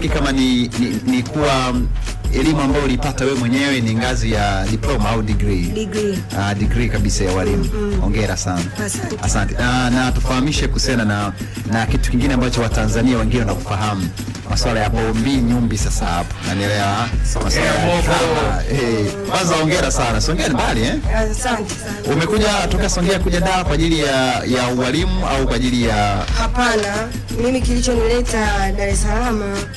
sitaki kama ni, ni, ni kuwa mm, elimu ambayo ulipata wewe mwenyewe ni ngazi ya diploma au degree Degree. uh, degree kabisa ya walimu hongera sana Asante. asante na, na tufahamishe kuhusiana na, na kitu kingine ambacho watanzania wengine wanakufahamu masuala ya bombi nyumbi sasa hapo nanielewa masuala ya drama. Eh, kwanza hongera sana songea ni mbali eh? Asante sana. umekuja toka songea kuja daa kwa ajili ya, ya ualimu au kwa ajili ya Hapana, mimi kilichonileta Dar es Salaam,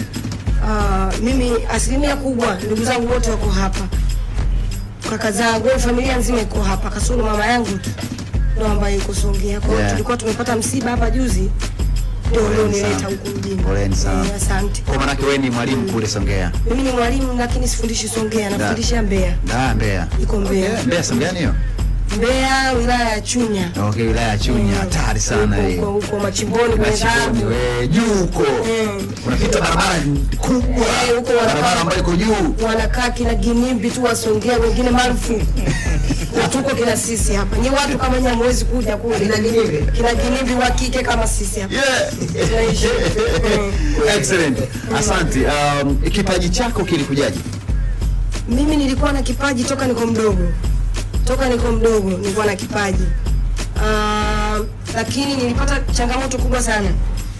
uh, mimi asilimia kubwa ndugu zangu wote wako hapa, kaka zangu, familia nzima iko hapa, kasoro mama yangu tu ndo ambaye yuko Songea. Kwa hiyo Yeah. tulikuwa tumepata msiba hapa juzi, ndio Poleni ulionileta sana. huku mjini. Poleni sana. Eh, Asante. kwa maanake wewe ni mwalimu kule songea Mimi ni mwalimu lakini sifundishi Songea, nafundisha Mbeya. da mbeya Iko Mbeya. mbeya songea hiyo Mbeya wilaya ya Chunya. okay wilaya ya chunya hatari sana Huko- hiyo huko huko machimboni kwenye Mashikoni, dhahabu. we juu huko Mm. unapita barabara kubwa Eh, huko wanapaa- barabara ambayo iko juu wanakaa kina ginimbi tu wasongea, wengine marufuku na tuko kina sisi hapa. Nyi watu kama nyi hamwezi kuja kule kina ginimbi, kina ginimbi wa kike kama sisi hapa Yeah. tunaishi. Mm. Excellent. Asante. Um, kipaji chako kilikujaje? Mimi nilikuwa na kipaji toka niko mdogo, toka niko mdogo nilikuwa na kipaji Ah, lakini nilipata changamoto kubwa sana.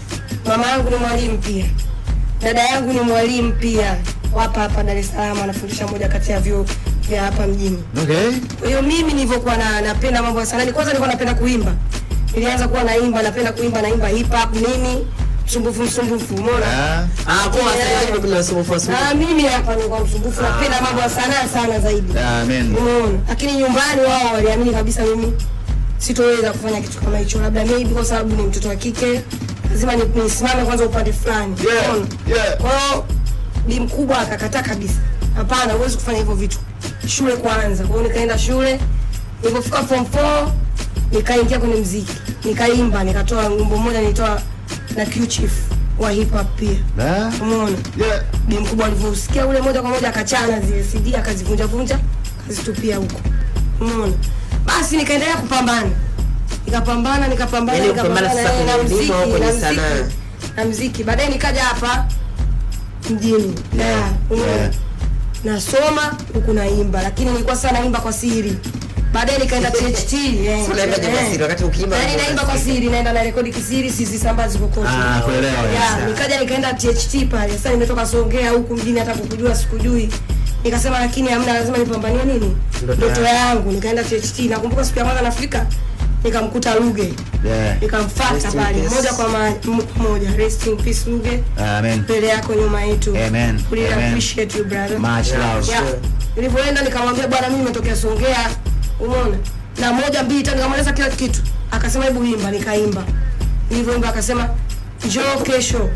Mama yangu ni mwalimu pia, dada yangu ni mwalimu pia, hapa hapa Dar es Salaam, anafundisha moja kati ya vyuo vya hapa mjini. Okay. Kwa hiyo mimi nilivyokuwa na napenda mambo ya sanaa, ni kwanza nilikuwa napenda kuimba. Nilianza kuwa naimba, napenda kuimba, naimba hip hop nini, msumbufu msumbufu, umeona? Ah, Ah, kwa sasa hivi kuna usumbufu wa Na mimi hapa nilikuwa msumbufu, napenda mambo ya sanaa sana zaidi. amen. Umeona? Lakini nyumbani wao waliamini kabisa mimi sitoweza kufanya kitu kama hicho, labda maybe kwa sababu ni mtoto wa kike, lazima ni- nisimame kwanza upande fulani. Yeah, Umeona? yeah. Kwa hiyo bi mkubwa akakataa kabisa, hapana, huwezi kufanya hivyo vitu, shule kwanza. Kwa hiyo nikaenda shule, nilipofika form 4 nikaingia kwenye mziki, nikaimba, nikatoa wimbo mmoja nilitoa na Q Chief wa hip hop pia. Ah, Umeona? yeah. bi mkubwa alivyosikia ule moja kwa moja akachana zile CD akazivunja vunja akazitupia huko. Umeona? Basi nikaendelea kupambana. Nikapambana, nikapambana, Yaani kupambana nikapambana sasa eh, na kwenye muziki, elimu au kwenye na muziki, sanaa? na muziki. Baadaye nikaja hapa mjini. Yeah. Umeona? Yeah. Nasoma huku naimba, lakini nilikuwa sana naimba kwa siri. Baadaye nikaenda THT. eh, Sasa unaimbaje kwa eh. siri wakati ukiimba Yaani unaimba naimba kwa siri, naenda na rekodi kisiri, sizisambazi kokote. Ah, kuelewa. Ya, nikaja nikaenda THT pale. Sasa nimetoka Songea huku mjini hata kukujua sikujui. Nikasema lakini hamna lazima nipambanie nini? Ndoto Ndoto yangu. Nikaenda THT. Nakumbuka siku ya kwanza nafika nikamkuta Luge. Yeah. Nikamfuata Rest in pale peace. moja kwa ma- m- moja. Rest in peace Luge. Amen. Mbele yako nyuma yetu. Amen. We really Amen. appreciate you brother. Much love. Yeah. Nilivyoenda nikamwambia bwana, mimi nimetokea Songea, umeona, na moja mbili tatu, nikamweleza kila kitu. Akasema hebu imba, nikaimba. Nilivyoimba akasema njoo kesho,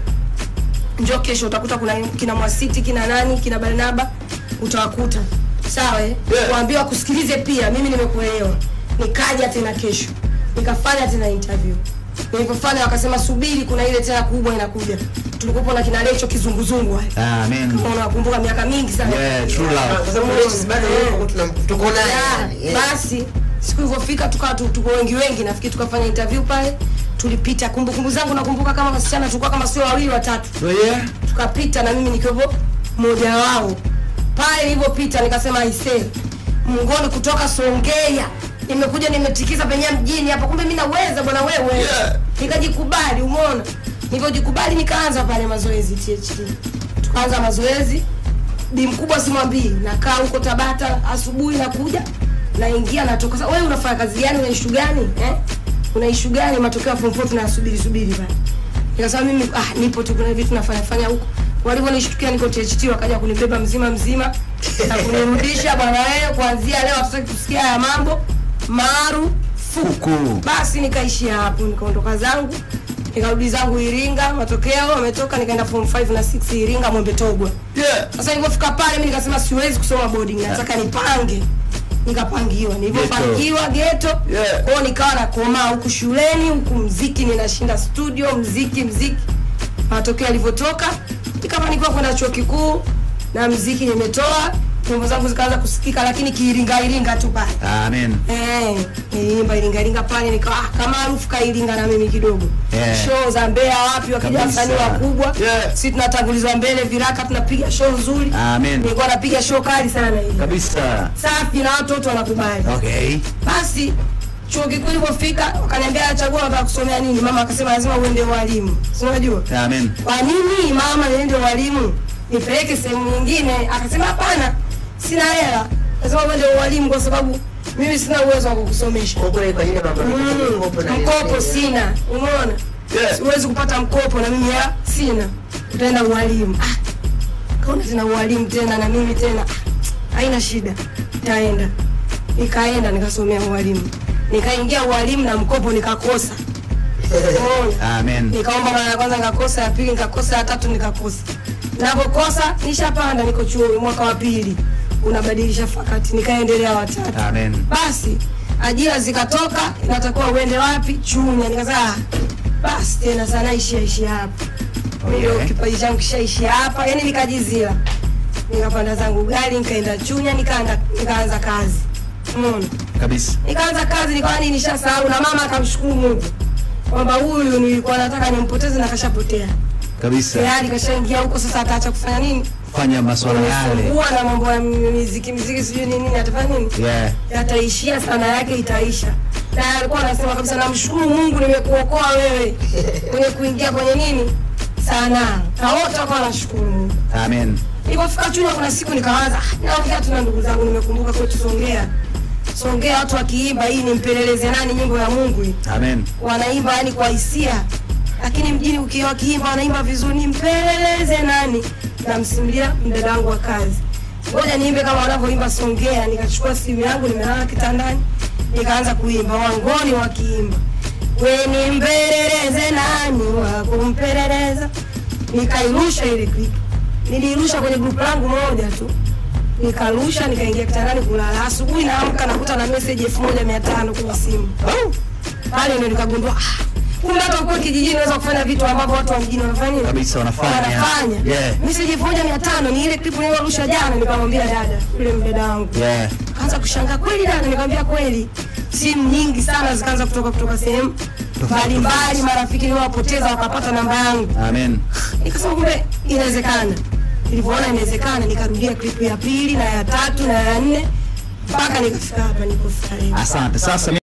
njoo kesho, utakuta kuna kina Mwasiti, kina nani, kina Barnaba, utawakuta sawa. Eh, Yeah. waambie wakusikilize pia, mimi nimekuelewa. Nikaja tena kesho, nikafanya tena interview. Nilivyofanya wakasema subiri, kuna ile tena kubwa inakuja. Tulikuwa na kina Lecho kizunguzungu haya Amen. unakumbuka miaka mingi sana Yeah, true love. Kwa sababu leo bado yuko tuna tuko naye. Ya, yani, eh. basi siku ilivyofika tukawa tu- tuko wengi wengi nafikiri tukafanya interview pale tulipita kumbukumbu zangu nakumbuka kama wasichana tulikuwa kama sio wawili watatu Oh, yeah. tukapita na mimi nikiwepo mmoja wao pale nilipopita nikasema aisee mngoni kutoka Songea nimekuja nimetikiza penye mjini hapa kumbe mimi naweza bwana wewe Yeah. nikajikubali umeona nilivyojikubali nikaanza pale mazoezi THT tukaanza mazoezi bi mkubwa simwambii nakaa huko Tabata asubuhi nakuja naingia natoka sasa wewe unafanya kazi gani una issue gani eh una issue gani matokeo ya form 4 tunasubiri subiri pale nikasema mimi ah nipo tu kuna vitu nafanya fanya huko walivyonishtukia niko THT wakaja kunibeba mzima mzima na kunirudisha bwana wewe kuanzia leo hatutaki kusikia haya mambo marufuku Fuku. basi nikaishia hapo nikaondoka zangu nikarudi zangu Iringa matokeo wametoka nikaenda form 5 na 6 Iringa Mwembe Togwa Yeah. sasa nilipofika pale mimi nikasema siwezi kusoma boarding nataka nipange nikapangiwa nilivyopangiwa geto Yeah. kwao nikawa nakomaa huku shuleni huku mziki ninashinda studio mziki mziki matokeo yalivyotoka nikafanikiwa kwenda chuo kikuu na mziki nimetoa nyimbo zangu zikaanza kusikika lakini kiiringa iringa tu pale Amen. Eh, niliimba iringa iringa pale nika ah, kama harufu kairinga na mimi kidogo Yeah. show za Mbeya wapi wakija Kabisa. wasanii wakubwa Yeah. si tunatangulizwa mbele viraka tunapiga show nzuri Amen. nilikuwa napiga show kali sana ile Kabisa. safi na watu wote wanakubali Okay. basi chuo kikuu ilipofika wakaniambia chagua unataka kusomea nini mama akasema lazima uende ualimu si unajua Amen. kwa nini mama niende ualimu nipeleke sehemu nyingine akasema hapana sina hela lazima uende ualimu kwa sababu mimi sina uwezo wa kukusomesha Kwa ile kwa ile mambo Mm, mkopo na mkopo sina umeona Yeah. siwezi kupata mkopo na mimi hela sina utaenda ualimu ah, kaona tena ualimu tena na mimi tena ah, haina shida taenda nikaenda nikasomea ualimu nikaingia ualimu na mkopo nikakosa umeona Amen. nikaomba mara ya kwanza nikakosa, ya pili nikakosa, ya tatu nikakosa. Napokosa nishapanda, niko chuo mwaka wa pili, unabadilisha fakati, nikaendelea watatu. Amen. Basi ajira zikatoka, inatakiwa uende wapi? Chunya. Nikasema ah, basi tena sana ishia ishia hapa, ndio Okay. kipaji changu kishaishia hapa, yani nikajizila, nikapanda zangu gari, nikaenda Chunya, nikaanza nikaanza kazi, umeona Kabisa. nikaanza kazi nikawa ni nishasahau, na mama akamshukuru Mungu kwamba huyu nilikuwa nataka nimpoteze na kashapotea Kabisa. tayari, kashaingia huko. Sasa ataacha kufanya nini? Fanya maswala yale. Kunisumbua na mambo ya miziki miziki, sijui ni nini, atafanya nini? Yeah. Yataishia sana yake itaisha. Na alikuwa anasema kabisa, namshukuru Mungu nimekuokoa wewe kwenye kuingia kwenye nini sanaa, na wote wakawa wanashukuru Mungu. Amen. Nilipofika Chunya kuna siku nikawaza, ah, naongea tu na ndugu zangu, nimekumbuka kwetu Songea. Songea watu wakiimba hii ni mpeleleze nani, nyimbo ya Mungu hii. Amen. Wanaimba yani kwa hisia. Lakini mjini ukiwa wakiimba wanaimba vizuri, ni mpeleleze nani. Namsimulia mdada wangu wa kazi. Ngoja niimbe kama wanavyoimba Songea. Nikachukua simu yangu nimelala kitandani. Nikaanza kuimba wangoni wakiimba. We ni mpeleleze nani wa kumpeleleza. Nikairusha ile clip. Nilirusha kwenye grupu langu moja tu nikarusha nikaingia kitandani kulala. Asubuhi naamka nakuta na message elfu moja mia tano kwenye simu pale, ndio nikagundua ah, kumbe hata ukiwa kijijini unaweza kufanya vitu ambavyo watu wa mjini wanafanya nini? Kabisa wanafanya. wanafanya. Yeah. Message elfu moja mia tano ni ile clip nilyorusha jana, nikamwambia dada yule mdada wangu Yeah. kaanza kushangaa kweli dada, nikamwambia kweli. Simu nyingi sana zikaanza kutoka kutoka sehemu mbalimbali, marafiki niliowapoteza wakapata namba yangu Amen. nikasema kumbe inawezekana. Nilivyoona inawezekana, nikarudia klipu ya pili na ya tatu na ya nne mpaka nikafika hapa nilipofika leo. Asante. Sasa